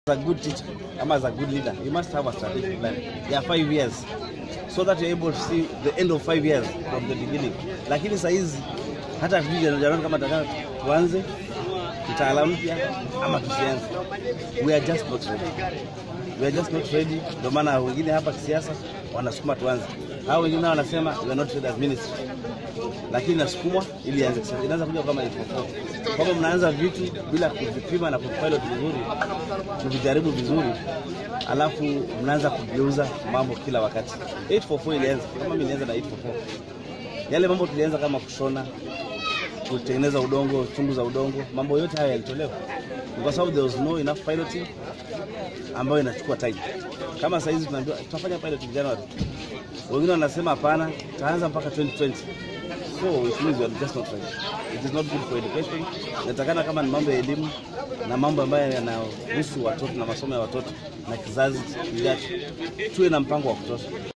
a good teacher, ama as a good leader, you must have a strategic plan. Yeah, five years. So that you're able to see the end of five years from the beginning. Lakini saa hizi hata hatujui Januari kama tataka tuanze mtaala mpya ama tusianze. We are just not ready. We are just not ready. Ndio maana wengine hapa kisiasa wanasukuma tuanze. Hao wengine nao wanasema we are not ready as ministry. Lakini nasukumwa ili ianze kisiasa. Inaanza kuja kama ilivyokuwa. Kwamba mnaanza vitu bila kuvipima na kuvipilot vizuri, kuvijaribu vizuri, alafu mnaanza kugeuza mambo kila wakati. 844 ilianza kama mimi nilianza na 844. Yale mambo tulianza kama kushona, kutengeneza udongo, chungu za udongo, mambo yote haya yalitolewa Ni kwa sababu there was no enough piloting ambayo inachukua time. Kama saa hizi tunaambiwa tutafanya pilot January, wengine wanasema hapana, tutaanza mpaka 2020. So it means we are just not ready. It is not good for education. Inatakana kama ni mambo ya elimu na mambo ambayo yanahusu watoto na masomo ya watoto na kizazi kijacho, tuwe na mpango wa kutosha.